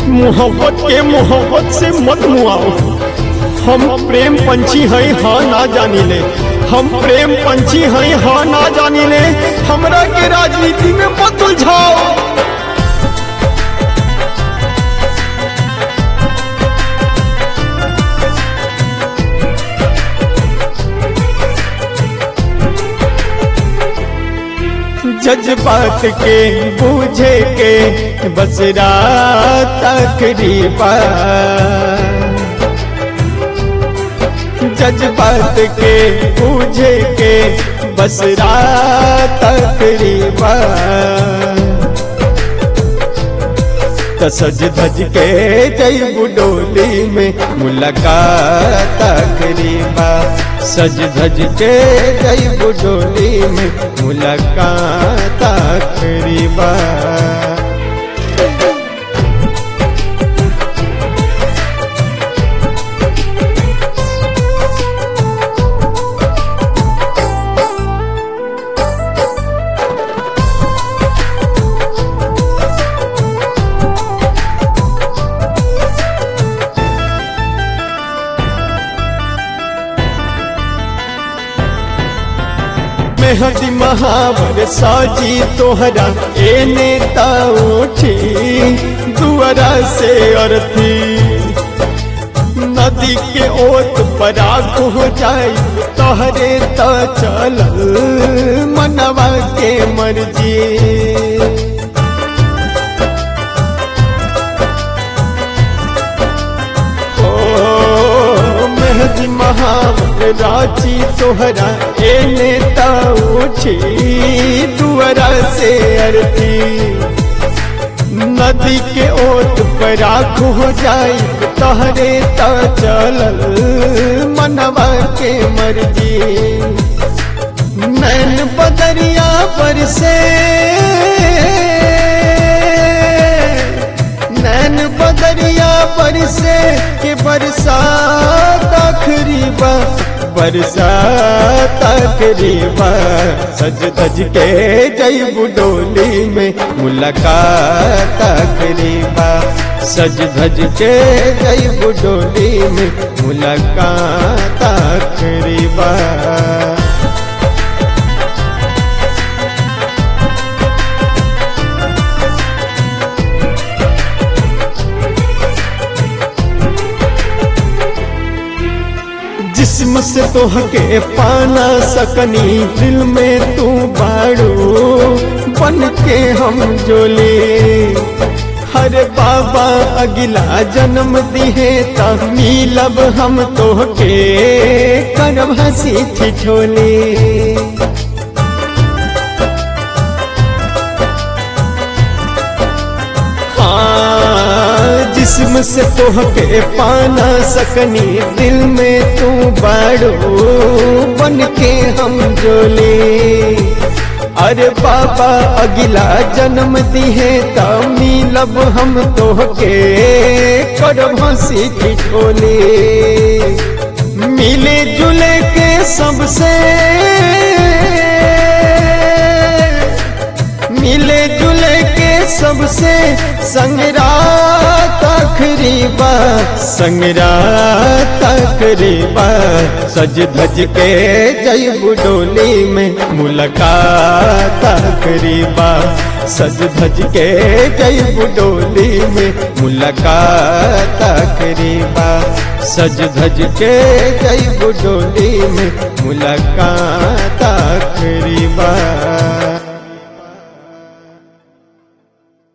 मोहब्बत के मोहब्बत से मत मुआओ हम प्रेम पंछी हैं हाँ ना जानी ले हम प्रेम पंछी हैं हाँ ना जानी ले हमरा के राजनीति में मत उलझाओ जज्बात के बूझे के बस रात तकरीबा जज्बात के बूझे के बस रात तकरीबा त सज धज के जई बुडोली में मुलाकात करीबा सज धज के जई बुडोली में मुलाकात करीबा मेहदी महावर साजी तोहरा ए नेता उठी दुआरा से अर्थी नदी के ओत पराग हो जाई तोहरे त चलल मनवा के मर्जी हो मेहदी महावर राची तोहरा ए नेता उठी दुआरा से अर्थी नदी के ओत पर आँख हो जाई तहरे त चलल मनवा के मर्जी नैन बदरिया पर से नैन बदरिया पर से के बरसात आखिरी बा बरसात आखिरी बा सज धज के जई बुडोली में मुलाकात आखिरी बा सज धज के जई बुडोली में मुलाकात आखिरी बा जिस्म से तो हके पाना सकनी दिल में तू बाड़ू बन के हम जोले हर बाबा अगिला जन्म दिहे त मिलब हम तो के करब हंसी ठिठोले हाँ, जिस्म से तोहके पाना सकनी दिल में तू बाड़ो बन के हम जोले अरे बाबा अगिला जन्म दिहे त मिलब हम तोहके करब हंसी ठिठोले मिले जुले के सबसे मिले जुले के सबसे संगरात आखिरी बा संगरात आखिरी बा सज धज के जय बुडोली में मुलाकात आखिरी बा सज धज के जय बुडोली में मुलाकात आखिरी बा सज धज के जय बुडोली में मुलाकात आखिरी बा